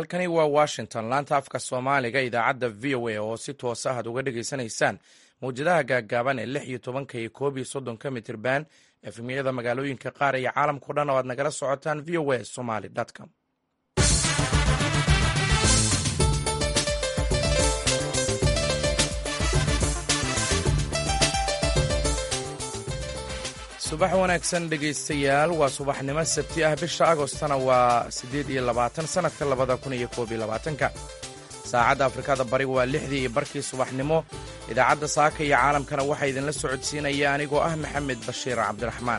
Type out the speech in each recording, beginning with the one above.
halkani waa washington laanta afka soomaaliga idaacadda v o a oo si toos ah ad uga dhegaysanaysaan mawjadaha gaaggaaban ee lix iyo tobanka iyo koob iyo soddonka mitirban efemiyada magaalooyinka qaar iyo caalamkao dhan oo aad nagala socotaan v o a somaly com subax wanaagsan dhegaystayaal waa subaxnimo sabti ah bisha agostana waa siddeed iyo labaatan sannadka labada kun iyo koob iyo labaatanka saacadda afrikada bari waa lixdii iyo barkii subaxnimo idaacadda saaka iyo caalamkana waxaa idinla socodsiinaya anigoo ah maxamed bashiir cabdiraxmaan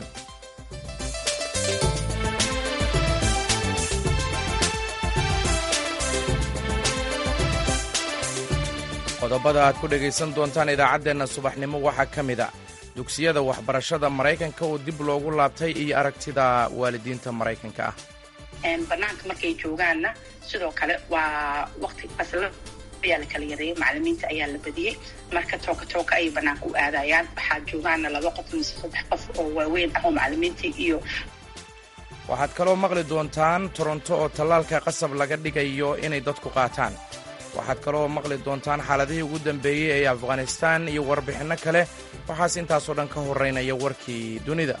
qodobada aad ku dhegaysan doontaan idaacaddeenna subaxnimo waxaa ka mid a dugsiyada waxbarashada maraykanka oo dib loogu laabtay iyo aragtida waalidiinta maraykanka ah banaanka markay joogaanna sidoo kale waa waqti fasla ayaa la kala yareeyay macalimiinta ayaa la badiyey marka tooka tooka ayay banaanka u aadayaan waxaa joogaana laba qof mise saddex qof oo waaweyn ah oo macalimiintii iyo waxaad kaloo maqli doontaan toronto oo tallaalka qasab laga dhigayo inay dadku qaataan waxaad kaloo maqli doontaan xaaladihii ugu dambeeyey ee afghanistaan iyo warbixinno kale waxaas intaasoo dhan ka horraynaya warkii dunida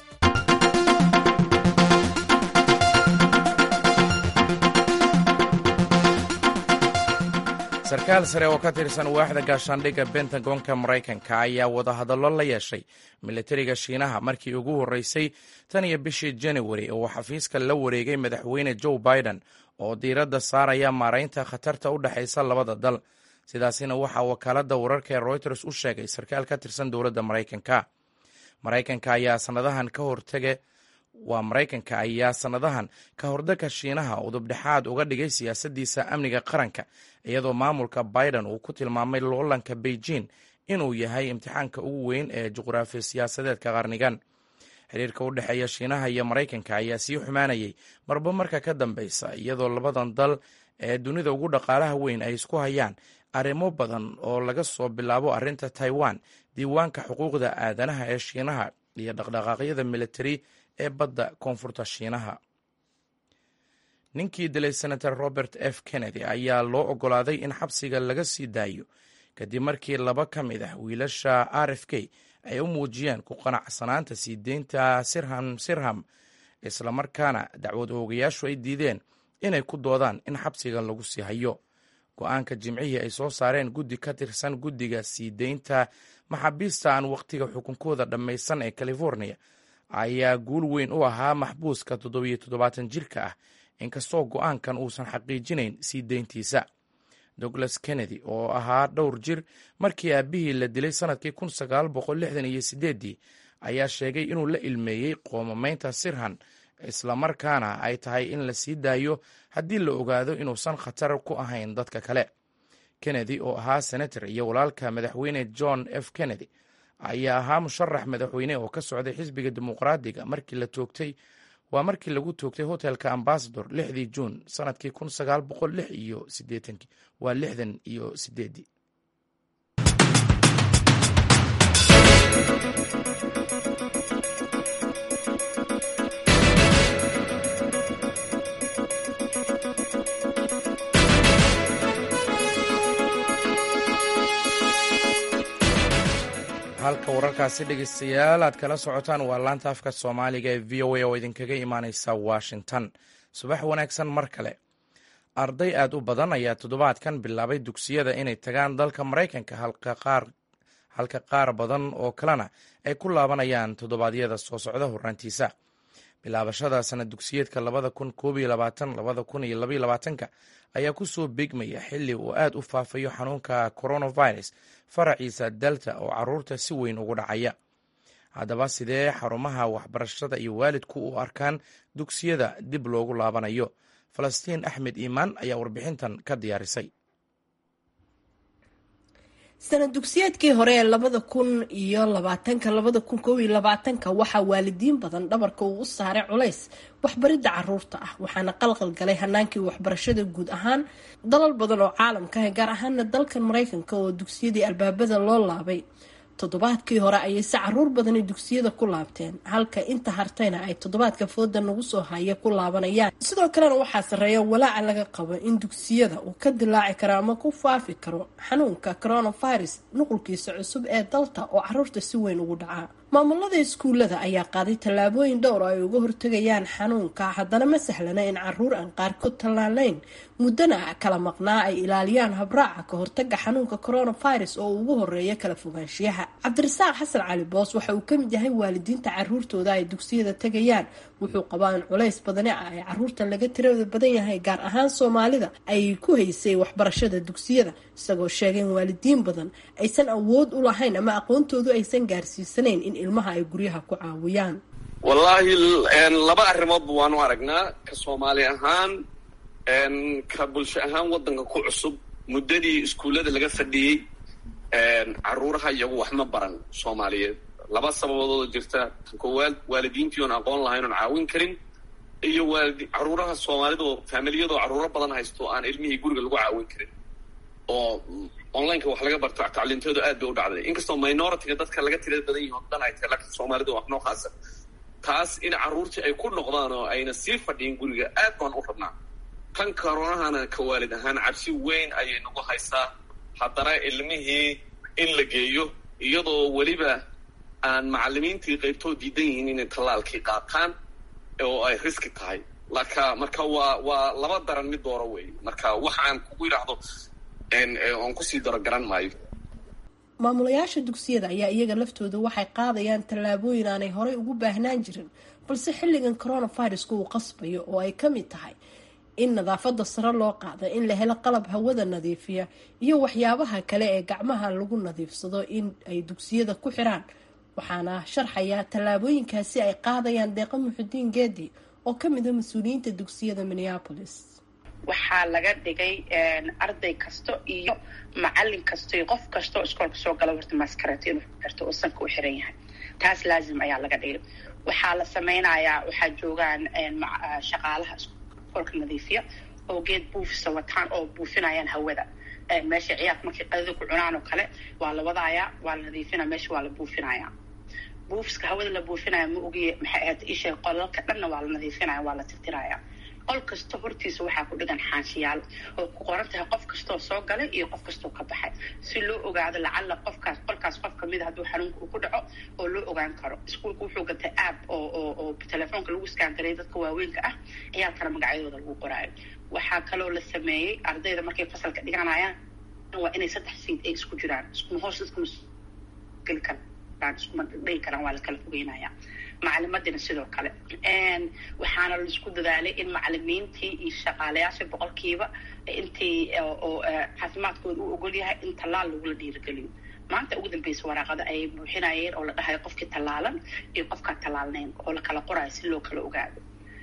sarkaal sare oo ka tirsan waaxda gaashaandhigga bentagonka maraykanka ayaa wadahadallo la yeeshay militariga shiinaha markii ugu horreysay tan iyo bishii januari oo xafiiska la wareegay madaxweyne joe biden oo diiradda saaraya maaraynta khatarta u dhexaysa labada dal sidaasina waxaa wakaaladda wararka ee reuters u sheegay sarkaal ka tirsan dowladda maraykanka maraykanka ayaa sanadahan ka hortege waa maraykanka ayaa sannadahan ka hordagka shiinaha udubdhexaad uga dhigay siyaasaddiisa amniga qaranka iyadoo maamulka biden uu ku tilmaamay loolanka beijing inuu yahay imtixaanka ugu weyn ee juqraafi siyaasadeedka qarnigan xiriirka u dhexeeya shiinaha iyo maraykanka ayaa sii xumaanayay marba marka ka dambeysa iyadoo labadan dal ee dunida ugu dhaqaalaha weyn ay isku hayaan arrimo badan oo laga soo bilaabo arrinta taiwan diiwaanka xuquuqda aadanaha ee shiinaha iyo dhaqdhaqaaqyada militari ee badda koonfurta shiinaha ninkii dilay senator robert f kennedy ayaa loo oggolaaday in xabsiga laga sii daayo kadib markii laba ka mid ah wiilasha r f k ay u muujiyeen ku qanacsanaanta sii deynta sirham sirham islamarkaana dacwad oogayaashu ay diideen inay ku doodaan in xabsiga lagu sii hayo go-aanka jimcihii ay soo saareen guddi ka tirsan guddiga sii deynta maxaabiista aan wakhtiga xukunkooda dhammaysan ee california ayaa guul weyn u ahaa maxbuuska toddobiyo toddobaatan jirka ah inkastoo go-aankan uusan xaqiijinayn sii deyntiisa douglas kennedy oo ahaa dhowr jir markii aabbihii la dilay sannadkii kun sagaal boqol lixdan iyo sideeddii ayaa sheegay inuu la ilmeeyey qoomamaynta sirhan islamarkaana ay tahay in la sii daayo haddii la ogaado inuusan khatar ku ahayn dadka kale kennedy oo ahaa senator iyo walaalka madaxweyne john f kennedy ayaa ahaa musharax madaxweyne oo ka socday xisbiga dimuqraadiga markii la toogtay waa markii lagu toogtay hotelka ambasador lixdii juun sanadkii kun sagaal boqol lix iyo sideetankii waa lixdan iyo sideeddii halka wararkaasi dhegeystayaal aad kala socotaan waa laanta afka soomaaliga ee v o a oo idinkaga imaaneysa washington subax wanaagsan mar kale arday aad u badan ayaa toddobaadkan bilaabay dugsiyada inay tagaan dalka maraykanka halka qaar badan oo kalena ay ku laabanayaan toddobaadyada soo socda horraantiisa bilaabashada sanad dugsiyeedka labada kun koob iyo labaatan labada kun iyo labaiyo labaatanka ayaa ku soo beegmaya xilli uu aad u faafayo xanuunka coronavirus faraciisa delta oo caruurta si weyn ugu dhacaya haddaba sidee xarumaha waxbarashada iyo waalidku u arkaan dugsiyada dib loogu laabanayo falastiin axmed iimaan ayaa warbixintan ka diyaarisay sanad dugsiyeedkii hore ee labada kun iyo labaatanka labada kun koob iyo labaatanka waxaa waalidiin badan dhabarka uu u saaray culays waxbaridda caruurta ah waxaana qalqal galay hanaankii waxbarashada guud ahaan dalal badan oo caalamka ah gaar ahaana dalkan maraykanka oo dugsiyadii albaabada loo laabay toddobaadkii hore ayay si caruur badani dugsiyada ku laabteen halka inta hartayna ay toddobaadka fooda nagu soo haya ku laabanayaan sidoo kalena waxaa sarreeya walaaca laga qabo in dugsiyada uu ka dilaaci karo ama ku faafi karo xanuunka coronavirus nuqulkiisa cusub ee dalta oo caruurta si weyn ugu dhacaa maamulada iskuullada ayaa qaaday tallaabooyin dhowr oo ay uga hortegayaan xanuunka haddana ma sahlana in caruur aan qaarkood tallaalayn muddana kala maqnaa ay ilaaliyaan habraaca ka hortaga xanuunka coronavirus oo ugu horeeya kala fogaanshiyaha cabdirasaaq xasan cali boos waxa uu kamid yahay waalidiinta caruurtooda ay dugsiyada tegayaan wuxuu qabaa in culays badani ah ay caruurta laga tirada badan yahay gaar ahaan soomaalida ay ku haysay waxbarashada dugsiyada isagoo sheegay in waalidiin badan aysan awood u lahayn ama aqoontoodu aysan gaarsiisanayn in ilmaha ay guryaha ku caawiyaan wallaahi laba arrimoodba waanu aragnaa ka soomaali ahaan ka bulsho ahaan waddanka ku cusub muddadii iskuullada laga fadhiyey caruuraha iyagu wax ma baran soomaaliyeed laba sababoodoo jirta tan koowaad waalidiintii oon aqoon lahayn oon caawin karin iyo waalidi caruuraha soomaalidoo faamiliyadoo caruuro badan haysto aan ilmihii guriga lagu caawin karin oo onlineka wax laga barto tacliintoodu aad bay u dhacday inkastoo minoritiga dadka laga tirada badan yihin o dhan ay tahay laakiin soomaalida wax noo khaasa taas in carruurtii ay ku noqdaan oo ayna sii fadhiyin guriga aad baan u rabnaa kan koronahana ka waalid ahaan cabsi weyn ayay nagu haysaa haddana ilmihii in la geeyo iyadoo weliba aan macalimiintii qaybtoo diidan yihiin inay tallaalkii qaataan oo ay riski tahay laka marka waa waa laba daran mid dooro wey marka wax aan kugu yidhaahdo oon kusii daro garan maayo maamulayaasha dugsiyada ayaa iyaga laftooda waxay qaadayaan tallaabooyin aanay horey ugu baahnaan jirin balse xilligan coronaviruska uu qasbayo oo ay ka mid tahay in nadaafada sare loo qaada in la helo qalab hawada nadiifiya iyo waxyaabaha kale ee gacmaha lagu nadiifsado in ay dugsiyada ku xiraan waxaana sharxaya tallaabooyinkaasi ay qaadayaan deeqa muxudiin geedi oo kamid a mas-uuliyiinta dugsiyada minneapolis waxaa laga dhigay arday kasto iyo macalin kasto iyo qof kastoo iskoolka soo gala horta maskareeto inuu xirto oo sanka u xiran yahay taas laazim ayaa laga dhigay waxaa la sameynayaa waxaa joogaan shaqaalaha iskoolka nadiifiya oo geed buufisa wataan oo buufinayaan hawada meesha ciyaarka markay qadada ku cunaan oo kale waa la wadaayaa waa la nadiifinaya meesha waa la buufinaya buufiska hawada la buufinaya ma ogiye maxay ahayd isha qolalka dhanna waa la nadiifinaya waa la tirtiraya qol kasta hortiisa waxaa ku dhigan xaanshiyaal oo ku qoran tahay qof kastoo soo galay iyo qof kastoo ka baxay si loo ogaado lacalla qofkaas qolkaas qof kamida hadduu xanuunka uu ku dhaco oo loo ogaan karo iskuulka wuxuu gatay app oo oo oo telefoonka lagu iskaangareeyo dadka waaweynka ah ciyaalkana magacyadooda lagu qoraayo waxaa kaloo la sameeyey ardayda markay fasalka dhiganayaan waa inay saddex siid ay isku jiraan iskuma hoos iskuma geli karaan iskuma dhigi karaan waa la kala fogeynaya macalimadina sidoo kale waxaana laisku dadaalay in macalimiintii iyo shaqaalayaasha boqolkiiba intii oo caafimaadkooda u ogol yahay in tallaal lagula dhiirigeliyo maanta ugu dambeysa waraaqada ayay buuxinayeen oo la dhahayo qofkii tallaalan iyo qofkaan tallaalnayn oo la kala qorayo si loo kala ogaado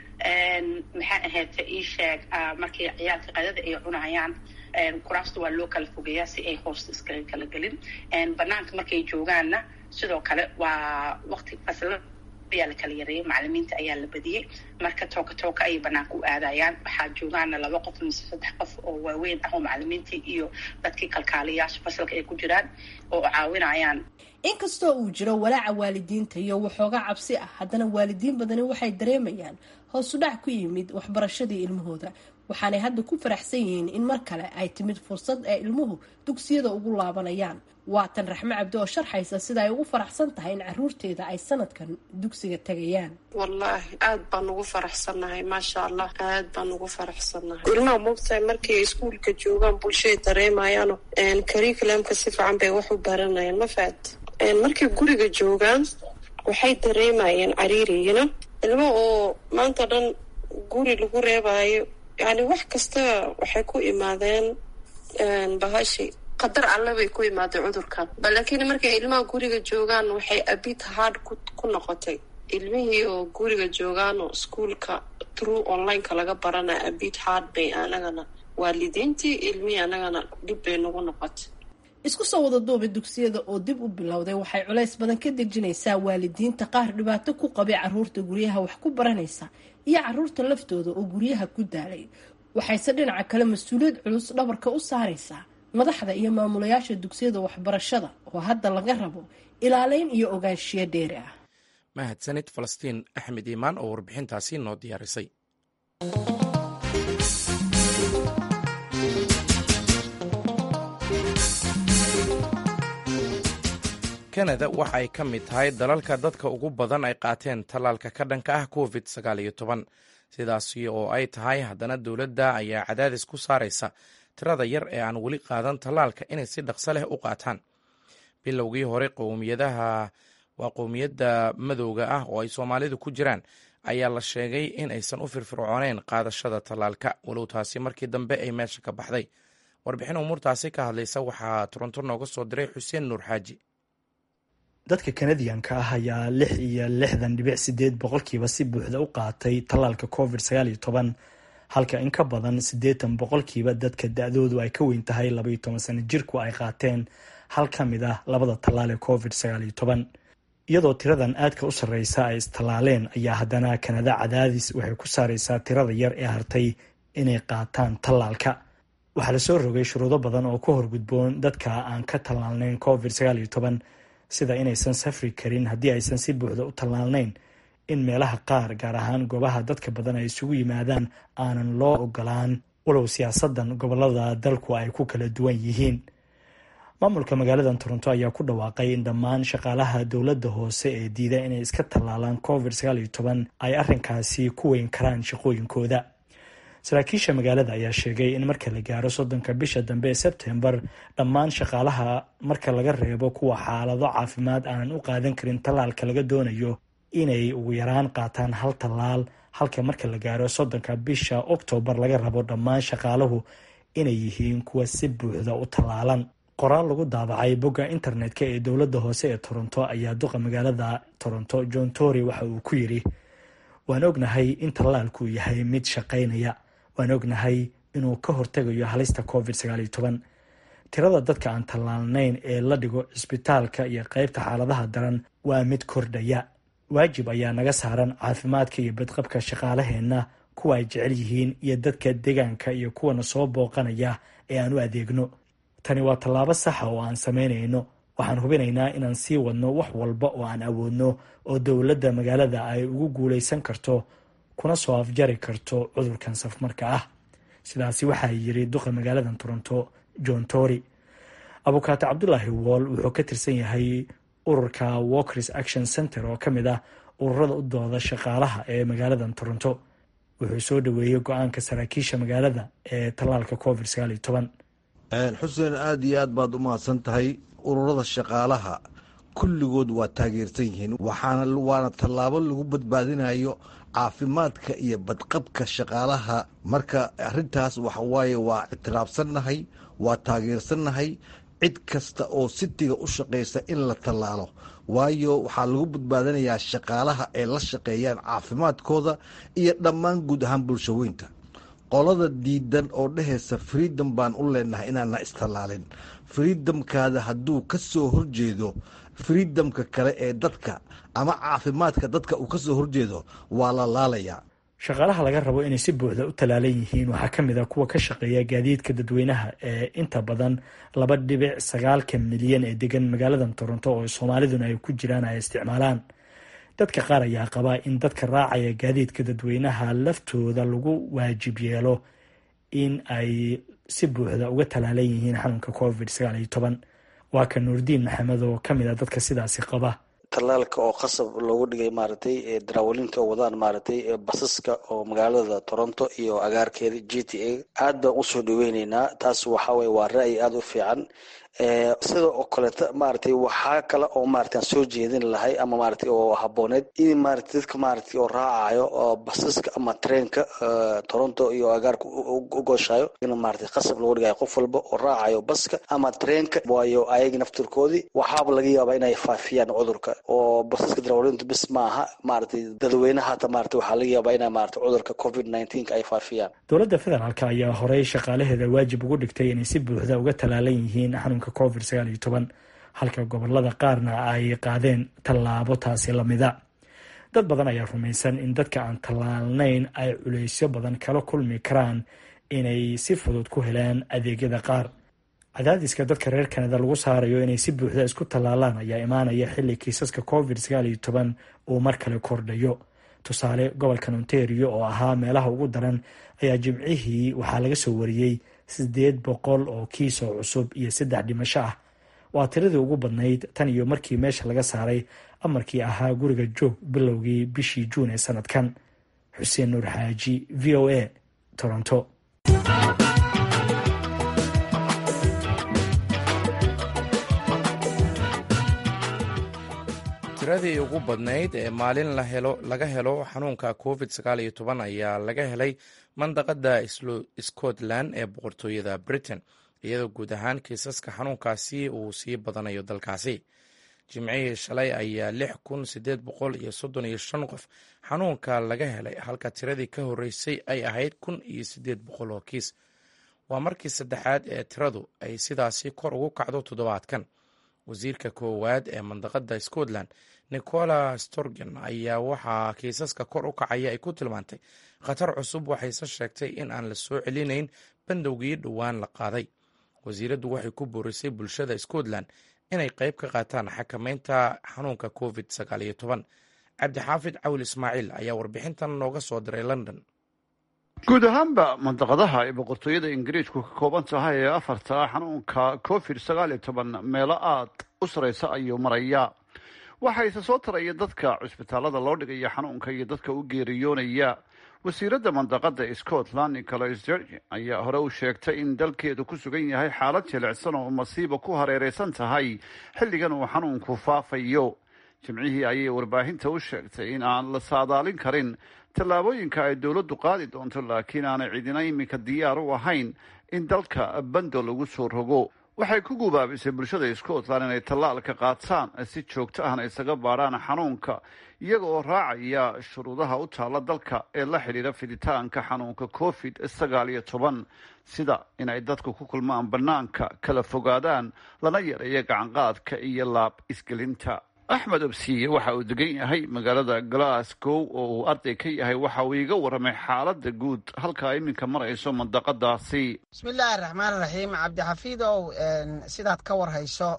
maxay ahayd ii sheeg markii ciyaalka qadada ay cunayaan kuraasta waa loo kala fogeeyaa si ay hoosta iskaga kala gelin banaanka markay joogaanna sidoo kale waa waqti fasla ayaa la kala yareeyay macalimiinta ayaa la badiyey marka tooka tooka ayay banaanka u aadayaan waxaa joogaana laba qof mise saddex qof oo waaweyn ah oo macalimiintii iyo dadkii kalkaaliyaasha fasalka ay ku jiraan oo caawinayaan inkastoo uu jiro walaaca waalidiinta iyo waxoogaa cabsi ah haddana waalidiin badani waxay dareemayaan hoosudhac ku yimid waxbarashadii ilmahooda waxaanay hadda ku faraxsan yihiin in mar kale ay timid fursad ee ilmuhu dugsiyada ugu laabanayaan waatan raxme cabdi oo sharxaysa sida ay ugu faraxsan tahay in caruurteeda ay sanadkan dugsiga tegayaan wallaahi aad baan ugu faraxsannahay maasha allah aad baan ugu faraxsannahay ilmaha moogtahay markay iskuulka joogaan bulshaday dareemayaano curriculumka si fiican bay wax u baranayaan ma fahat markay guriga joogaan waxay dareemayeen cariiriyina ilmo oo maanta dhan guri lagu reebayo yani wax kasta waxay ku imaadeen bahashi qadar alle bay ku imaadeen cudurkan laakiin markay ilmaha guriga joogaan waxay abid hard ku noqotay ilmihii oo guriga joogaan oo iskuolka true onlineka laga baranaya abid hard bay anagana waalidiintii ilmihii anagana dhib bay nagu noqotay isku soo wada duuba dugsiyada oo dib u bilowday waxay culays badan ka dejinaysaa waalidiinta qaar dhibaato ku qabay caruurta guryaha wax ku baranaysa iyo caruurta laftooda oo guryaha ku daalay waxayse dhinaca kale mas-uuliyad culus dhabarka u saaraysaa madaxda iyo maamulayaasha dugsiyada waxbarashada oo hadda laga rabo ilaaleyn iyo ogaanshiyo dheeri ah mahadsanid falastiin axmed iimaan oo warbixintaasi noo diyaarisay kanada waxa ay ka mid tahay dalalka dadka ugu badan ay qaateen tallaalka ka dhanka ah covid sagaal iyo toban sidaasi oo ay tahay haddana dowladda ayaa cadaadis ku saaraysa tirada yar ee aan weli qaadan tallaalka inay si dhaqso leh u qaataan bilowgii hore qowmiyadaha waa qowmiyadda madowga ah oo ay soomaalidu ku jiraan ayaa la sheegay in aysan u firfircooneyn qaadashada tallaalka walow taasi markii dambe ay meesha ka baxday warbixin umuurtaasi ka hadlaysa waxaa toronto nooga soo diray xuseen nuur xaaji dadka kanadiyanka ah ayaa lix iyo lixdan dhibic sideed boqolkiiba si buuxda u qaatay tallaalka covid sagaal iyo toban halka in ka badan siddeetan boqolkiiba dadka da-doodu ay ka weyn tahay labaiyo toban sano jirku ay qaateen hal ka mid ah labada tallaal ee covid sagaal iyo toban iyadoo tiradan aadka u sarreysa ay istallaaleen ayaa haddana kanada cadaadis waxay ku saareysaa tirada yar ee hartay inay qaataan tallaalka waxaa lasoo rogay shuruudo badan oo ku horgudboon dadka aan ka tallaalnayn covid sagaal iyo toban sida inaysan safri karin haddii aysan si buuxda u tallaalnayn in meelaha qaar gaar ahaan goobaha dadka badan ay isugu yimaadaan aanan loo ogolaan walow siyaasadan gobolada dalku ay ku kala duwan yihiin maamulka magaalada toronto ayaa ku dhawaaqay in dhammaan shaqaalaha dowladda hoose ee diida inay iska tallaalaan covid sagaal iyo toban ay arrinkaasi ku weyn karaan shaqooyinkooda saraakiisha magaalada ayaa sheegay in marka la gaaro soddonka bisha dambe ee sebtembar dhammaan shaqaalaha marka laga reebo kuwa xaalado caafimaad aanan u qaadan karin tallaalka laga doonayo inay ugu yaraan qaataan hal tallaal halka marka la gaaro soddonka bisha oktoobar laga rabo dhammaan shaqaaluhu inay yihiin kuwa si buuxda u tallaalan qoraal lagu daabacay bogga internet-ka ee dowladda hoose ee toronto ayaa duqa magaalada toronto john tory waxa uu ku yidhi waan ognahay in tallaalku yahay mid shaqaynaya waan ognahay inuu ka hortegayo halista covid sagaal iyo toban tirada dadka aan tallaalnayn ee la dhigo cisbitaalka iyo qeybta xaaladaha daran waa mid kordhaya waajib ayaa naga saaran caafimaadka iyo badqabka shaqaalaheenna kuwa ay jecel yihiin iyo dadka deegaanka iyo kuwana soo booqanaya ee aan u adeegno tani waa tallaabo saxa oo aan samaynayno waxaan hubinaynaa inaan sii wadno wax walba oo aan awoodno oo dowladda magaalada ay ugu guulaysan karto kuna soo afjari karto cudurkan safmarka ah sidaasi waxaa yiri duqa magaalada toronto john tory abukaato cabdulaahi wool wuxuu ka tirsan yahay ururka walkers action center oo ka mid ah ururada u dooda shaqaalaha ee magaalada toronto wuxuu soo dhaweeyey go-aanka saraakiisha magaalada ee tallaalka covid sagaal iyo toban xuseen aada iyo aad baad u mahadsan tahay ururada shaqaalaha kulligood waa taageersan yihiin waxaana waana tallaabo lagu badbaadinayo caafimaadka iyo badqabka shaqaalaha marka arintaas waxawaaye waa ictiraafsannahay waa taageersannahay cid kasta oo sitiga u shaqaysa in la tallaalo waayo waxaa lagu badbaadinayaa shaqaalaha ay la shaqeeyaan caafimaadkooda iyo dhammaan guud ahaan bulshaweynta qolada diidan oo dhehaysa freedom baan u leenahay inaana istallaalin freedomkaada hadduu ka soo horjeedo freedomka kale ee dadka ama caafimaadka dadka uu ka soo horjeedo waa la laalayaa shaqaalaha laga rabo inay si buuxda u tallaalan yihiin waxaa ka mid a kuwa ka shaqeeya gaadiidka dadweynaha ee inta badan laba dhibic sagaalka milyan ee degan magaalada toronto oo soomaaliduna ay ku jiraan ay isticmaalaan dadka qaar ayaa qabaa in dadka raacaya gaadiidka dadweynaha laftooda lagu waajib yeelo in ay si buuxda uga tallaalan yihiin xanuunka covid sagaal iyo toban waa ka nuurdiin maxamed oo ka mid a dadka sidaasi qaba tallaalka oo qasab loogu dhigay maaragtay daraawalinta oo wadaan maaragtay basaska oo magaalada toronto iyo agaarkeeda g t a aad baan usoo dhaweyneynaa taas waxa weye waa ra'yi aada u fiican sida oo kaleeta maaragtay waxaa kale oo maaragtay aan soo jeedin lahay ama maaragtay oo habooneed in maaragtay dadka maaragtay oo raacayo oo basaska ama treenka toronto iyo agaarka u gooshayo in maaragtay qasab loogu dhigayo qof walba oo raacayo baska ama treenka waayo ayaga naftirkoodii waxaaba laga yaabaa inay faafiyaan cudurka oo basaska daraawalintu bis maaha maaragtay dadweynaha hata maaragtay waxaa laga yaabaa inay maaragtay cudurka covid nineteenka ay faafiyaan dowladda federaalk ayaa horey shaqaalaheeda waajib ugu dhigtay inay si buuxda uga tallaalan yihiin xanuunka covid sagaal iyo toban halka gobolada qaarna ay qaadeen tallaabo taasi lamida dad badan ayaa rumaysan in dadka aan tallaalnayn ay culeysyo badan kala kulmi karaan inay si fudud ku helaan adeegyada qaar cadaadiska dadka reer kanada lagu saarayo inay si buuxda isku tallaalaan ayaa imaanaya xilli kiisaska covid sagaal iyo toban uu mar kale kordhayo tusaale gobolkan ontario oo ahaa meelaha ugu daran ayaa jimcihii waxaa laga soo wariyey sideed boqol oo kiis oo cusub iyo saddex dhimasho ah waa tiradii ugu badnayd tan iyo markii meesha laga saaray amarkii ahaa guriga joog bilowgii bishii juun ee sanadkan xuseen nuur xaaji v o a toronto tiradii ugu badnayd ee maalin laga helo xanuunka covid sagaal iyo toban ayaa laga helay mandaqada scotland ee boqortooyada britain iyadoo guud ahaan kiisaska xanuunkaasi uu sii badanayo dalkaasi jimcihii shalay ayaa lix kun sideed boqol iyo soddon iyo shan qof xanuunka laga helay halka tiradii ka horreysay ay ahayd kun iyo sideed boqol oo kiis waa markii saddexaad ee tiradu ay sidaasi kor ugu kacdo toddobaadkan wasiirka koowaad ee mandaqada scotland nicola storgen ayaa waxaa kiisaska kor u kacaya ay ku tilmaantay khatar cusub waxayse sheegtay in aan la soo celinayn bandowgii dhowaan la qaaday wasiiraddu waxay ku boorisay bulshada scotland inay qayb ka qaataan xakameynta xanuunka covid sagaal iyo toban cabdixaafid cawil ismaaciil ayaa warbixintan nooga soo diray london guud ahaanba mandaqadaha ay boqortooyada ingiriisku ka kooban tahay ee afarta xanuunka covid sagaal iyo toban meelo aad u sareysa ayuu maraya waxayse soo taraya dadka cusbitaalada loo dhigaya xanuunka iyo dadka u geeriyoonaya wasiiradda mandaqada scotland nicolas george ayaa hore u sheegtay in dalkeedu ku sugan yahay xaalad jilicsan oo masiiba ku hareereysan tahay xilligan uu xanuunku faafayo jimcihii ayay warbaahinta u sheegtay in aan la saadaalin karin tallaabooyinka ay dowladdu qaadi doonto laakiin aanay cidina iminka diyaar u ahayn in dalka bando lagu soo rogo waxay ku gubaabisay bulshada scotland inay tallaalka qaataan si joogto ahna isaga baadhaan xanuunka iyaga oo raacaya shuruudaha u taalla dalka ee la xidhiira fiditaanka xanuunka covid sagaal iyo toban sida inay dadku ku kulmaan bannaanka kala fogaadaan lana yareeyo gacanqaadka iyo laab isgelinta axmed obsiye waxa uu degan yahay magaalada glasgow oo uu arday ka yahay waxa uu iiga warramay xaaladda guud halkaa iminka marayso mandaqadaasi bismillaahi raxmaan raxiim cabdixafiidow sidaad ka warhayso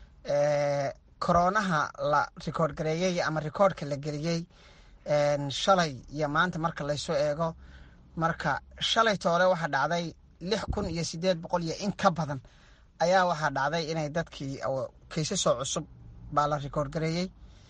koronaha la rikoord gareeyey ama rikoordhka la geliyey shalay iyo maanta marka laysu eego marka shalay toole waxaa dhacday lix kun iyo sideed boqol iyo in ka badan ayaa waxaa dhacday inay dadkii kaysasoo cusub baa la rikoord gareeyey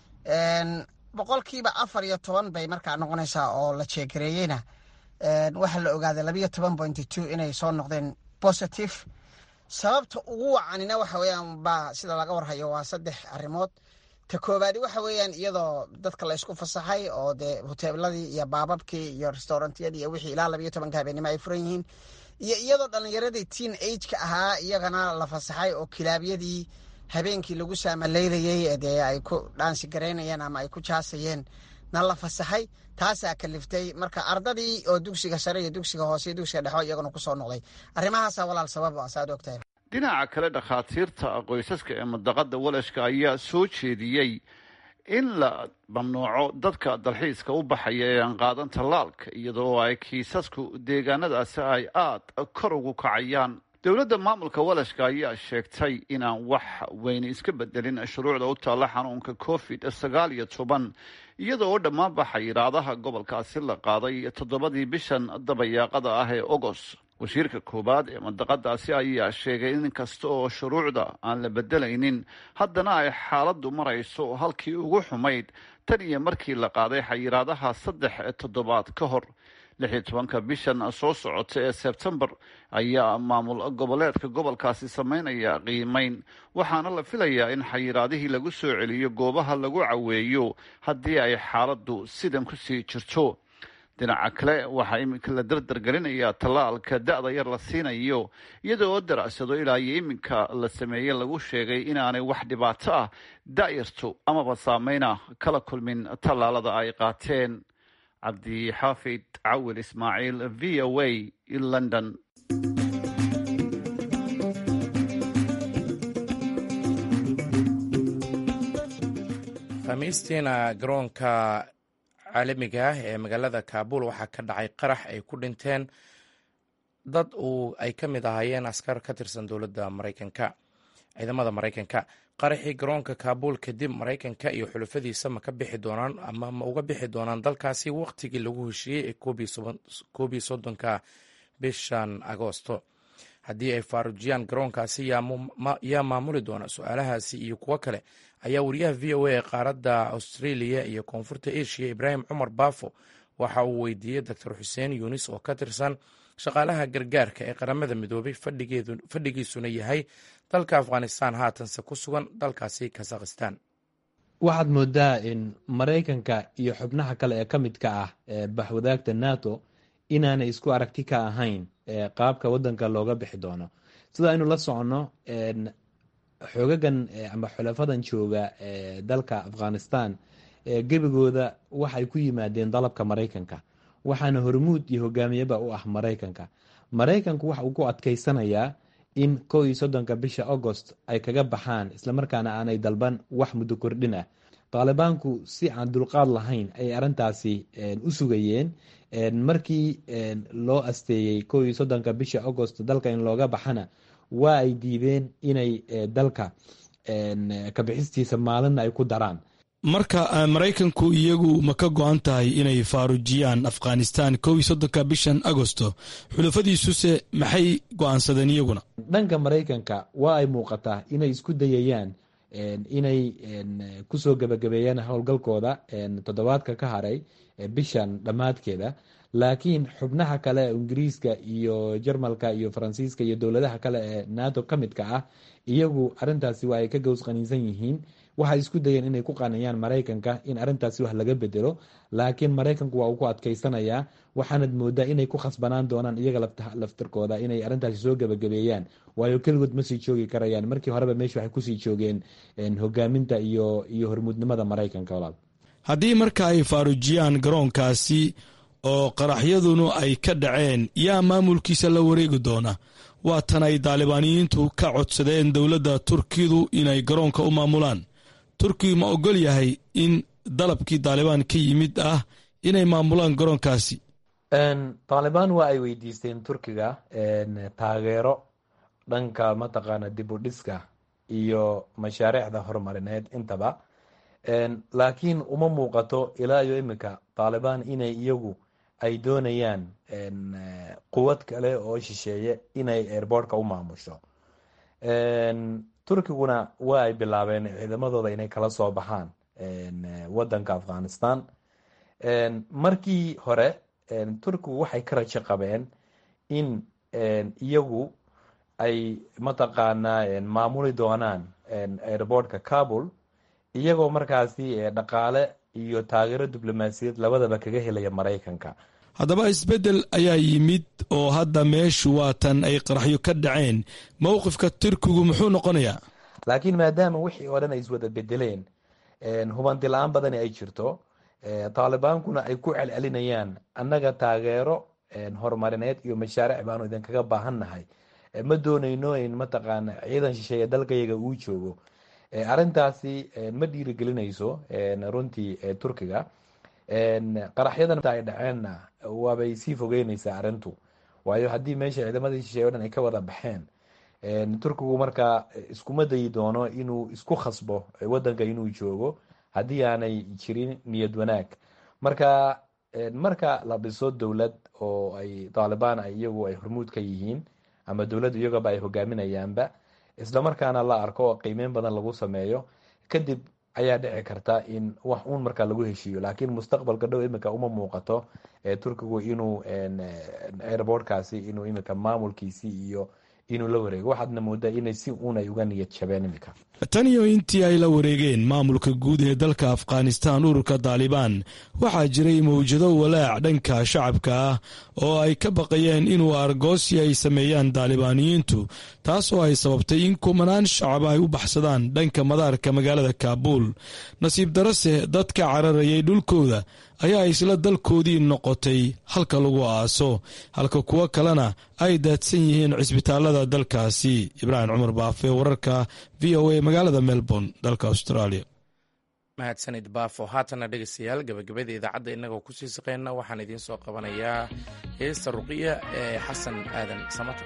boqolkiiba afar iyo toban bay markaa noqonaysaa oo la jeegareeyeyna waxaa la ogaaday labayo toban pointy two inay soo noqdeen positive sababta ugu wacanina waxa weeyaan baa sida laga warhayo waa saddex arrimood ta koowaadi waxa weeyaan iyadoo dadka la isku fasaxay oo dee hoteeladii iyo baababkii iyo restaurantiyadii iyo wixii ilaa labayo tobanka habeenimo ay furan yihiin iyo iyadoo dhallinyaradii teen ageka ahaa iyagana la fasaxay oo kilaabyadii habeenkii lagu saamaleynayey dee ay ku dhaansi garaynayeen ama ay ku jaasayeen na la fasaxay taasaa kaliftay marka ardadii oo dugsiga sare iyo dugsiga hoose iyo dugsiga dhexo iyaguna kusoo noqday arrimahaasa walaal sabab a saad ogtahay dhinaca kale dhakhaatiirta qoysaska ee mandaqada walashka ayaa soo jeediyey in la mamnuuco dadka dalxiiska u baxaya ee aan qaadan tallaalka iyadoo ay kiisasku deegaanadaasi ay aada kor ugu kacayaan dowladda maamulka walashka ayaa sheegtay in aan wax weyne iska bedelin shuruucda u taalla xanuunka covid sagaal iyo toban iyada oo dhammaanba xayiraadaha gobolkaasi la qaaday toddobadii bishan dabayaaqada ah ee ogos wasiirka koowaad ee mandaqadaasi ayaa sheegay in kasta oo shuruucda aan la bedelaynin haddana ay xaaladdu marayso halkii ugu xumayd tan iyo markii la qaaday xayiraadaha saddex toddobaad ka hor lix iyo tobanka bishan soo socota ee sebtembar ayaa maamul goboleedka gobolkaasi sameynaya qiimeyn waxaana la filayaa in xayiraadihii lagu soo celiyo goobaha lagu caweeyo haddii ay xaaladdu sidan kusii jirto dhinaca kale waxaa iminka la dardargelinayaa tallaalka da-da yar la siinayo iyada oo daracsado ilaa iyo iminka la sameeye lagu sheegay inaanay wax dhibaato ah da-yartu amaba saameyna kala kulmin tallaalada ay qaateen cabdixaafid cawil ismaaciil v o a london khamiistiina garoonka caalamiga ah ee magaalada kaabul waxaa ka dhacay qarax ay ku dhinteen dad uu ay ka mid ahaayeen askar ka tirsan dowladda maraykanka ciidamada maraykanka qaraxii garoonka kaabuul kadib maraykanka iyo xulufadiisa ma ka bixi doonaan ama ma uga bixi doonaan dalkaasi wakhtigii lagu heshiiyey ee koob iyo soddonka bishan agoosto haddii ay faarujiyaan garoonkaasi yaa maamuli doona su-aalahaasi iyo kuwo kale ayaa wariyaha v o a ee qaaradda australia iyo koonfurta asia ibraahim cumar baafo waxa uu weydiiyey doctor xuseen yunis oo ka tirsan shaqaalaha gargaarka ee qaramada midoobay fadhigiisuna yahay dalka afghanistan haatanse ku sugan dalkaasi kazakhistan waxaad moodaa in maraykanka iyo xubnaha kale ee ka midka ah ee baxwadaagta nato inaanay isku aragti ka ahayn qaabka wadanka looga bixi doono sida aynu la soconno xoogagan ama xulafadan jooga dalka afghanistan gebigooda waxay ku yimaadeen dalabka maraykanka waxaana hormuud iyo hogaamiyaba u ah maraykanka maraykanku waxa uu ku adkeysanayaa in kow iyo soddonka bisha agost ay kaga baxaan islamarkaana aanay dalban wax muddo kordhin ah taalibaanku si aan dulqaad lahayn ayay arrintaasi u sugayeen markii loo asteeyey kow iyo soddonka bisha agost dalka in looga baxana waa ay diideen inay dalka kabixistiisa maalinna ay ku daraan marka maraykanku iyagu ma ka go-an tahay inay faarujiyaan afghanistan kow iyo soddonka bishan agosto xulafadiisuse maxay go-aansadeen iyaguna dhanka maraykanka waa ay muuqataa inay isku dayayaan inay kusoo gebagabeeyaan howlgalkooda toddobaadka ka haray bishan dhammaadkeeda laakiin xubnaha kale ee ingiriiska iyo jarmalka iyo faransiiska iyo dowladaha kale ee nato ka midka ah iyagu arintaasi waa ay ka gows qaniinsan yihiin waxay isku dayeen inay ku qaaniyaan maraykanka in arintaasi wax laga bedelo laakiin maraykanku waa uu ku adkeysanayaa waxaanad moodaa inay ku khasbanaan doonaan iyaga laftirkooda inay arintaasi soo gebagabeeyaan waayo keligood ma sii joogi karayaan markii horeba meesha waxay kusii joogeen hogaaminta iyo iyo hormuudnimada maraykanka walaal haddii marka ay faarujiyaan garoonkaasi oo qaraxyadunu ay ka dhaceen yaa maamulkiisa la wareegi doona waa tan ay daalibaaniyiintu ka codsadeen dowladda turkidu inay garoonka u maamulaan turkigu ma ogol yahay in dalabkii daalibaan ka yimid ah inay maamulaan garoonkaasi taalibaan waa ay weydiisteen turkiga taageero dhanka mataqaana dib u dhiska iyo mashaariicda horumarineed intaba laakiin uma muuqato ilaa iyo iminka taalibaan inay iyagu ay doonayaan quwad kale oo shisheeye inay airboortka u maamusho turkiguna waa ay bilaabeen ciidamadooda inay kala soo baxaan wadanka afghanistan markii hore turkigu waxay ka rajo qabeen in iyagu ay mataqaanaa maamuli doonaan airboortka kabul iyagoo markaasi dhaqaale iyo taageero diblomaasiyad labadaba kaga helaya maraykanka haddaba isbeddel ayaa yimid oo hadda meeshu waatan ay qaraxyo ka dhaceen mowqifka turkigu muxuu noqonayaa laakiin maadaama wixii oo dhan ay iswada bedeleen hubanti la-aan badani ay jirto taalibaankuna ay ku celcelinayaan annaga taageero horumarineed iyo mashaariic baanu idinkaga baahannahay ma doonayno in mataqaana ciidan shisheeye dalkayaga uu joogo arintaasi ma dhiirigelinayso runtii turkiga qaraxyadan ay dhaceenna waabay sii fogeyneysaa arintu waayo haddii meesha ciidamadii shisheeye o dhan ay ka wada baxeen turkigu markaa iskuma dayi doono inuu isku khasbo wadanka inuu joogo haddii aanay jirin niyad wanaag marka marka la dhiso dowlad oo ay taalibaan ay iyagu ay hormuud ka yihiin ama dowladdu iyagaba ay hogaaminayaanba islamarkaana la arko oo qiimeyn badan lagu sameeyo kadib ayaa dhici karta in wax uun markaa lagu heshiiyo laakiin mustaqbalka dhow iminka uma muuqato turkigu inuu airboortkaasi inuu iminka maamulkiisii iyo inuu la wareego waxaadna moodaa inay si uun ay uga niyad jabeen iminka tan iyo intii ay la wareegeen maamulka guud ee dalka afghanistan ururka daalibaan waxaa jiray mawjado walaac dhanka shacabka ah oo ay ka baqayeen inuu argoosi ay sameeyaan daalibaaniyiintu taas oo ay sababtay in kumanaan shacab ay u baxsadaan dhanka madaarka magaalada kaabuul nasiib darase dadka cararayay dhulkooda ayaa isla dalkoodii noqotay halka lagu aaso halka kuwo kalena ay daadsan yihiin cisbitaalada dalkaasi ibraahim cumar baafe wararka v o a magaalada melbourne dalka australia mahadsanid baafo haatana dhegeystayaal gabagabada idaacadda innagoo kusii saqeyna waxaan idiin soo qabanayaa heesta ruqiya ee xasan aadan samata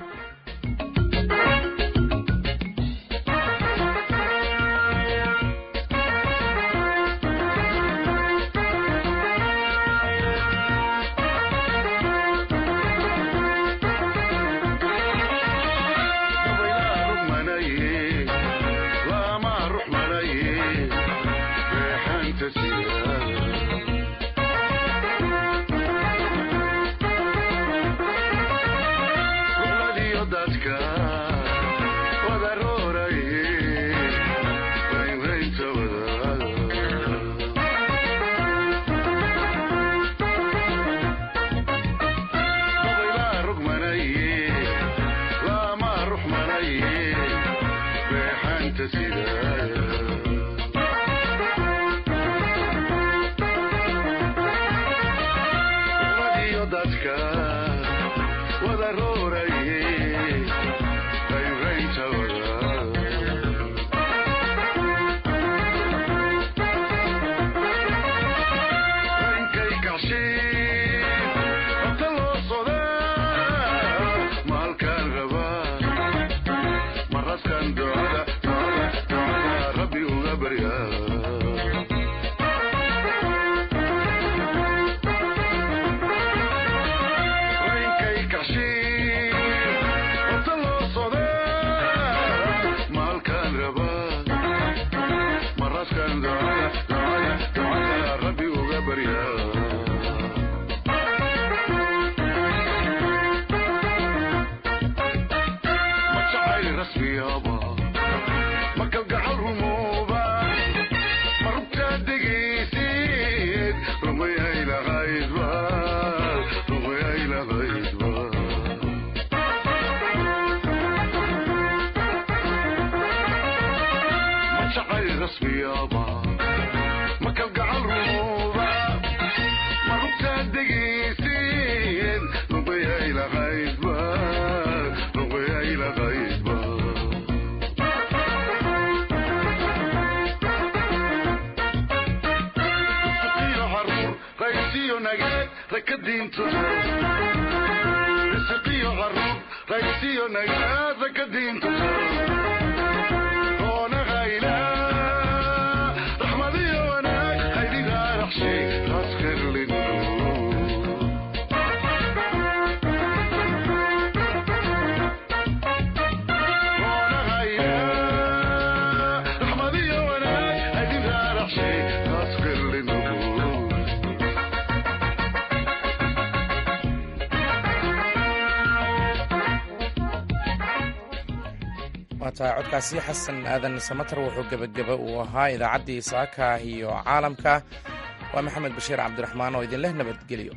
waatahay codkaasi xasan aadan samatar wuxuu gebageba uu ahaa idaacaddii saaka iyo caalamka waa maxamed bashiir cabdiraxmaan oo idinleh nabadgelyo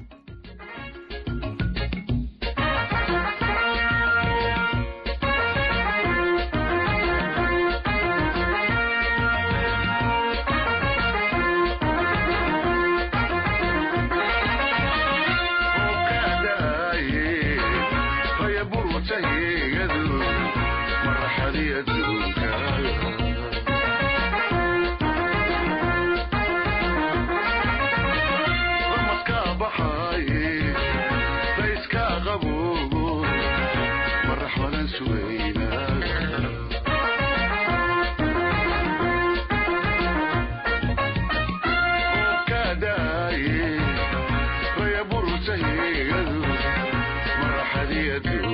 marxadiyadu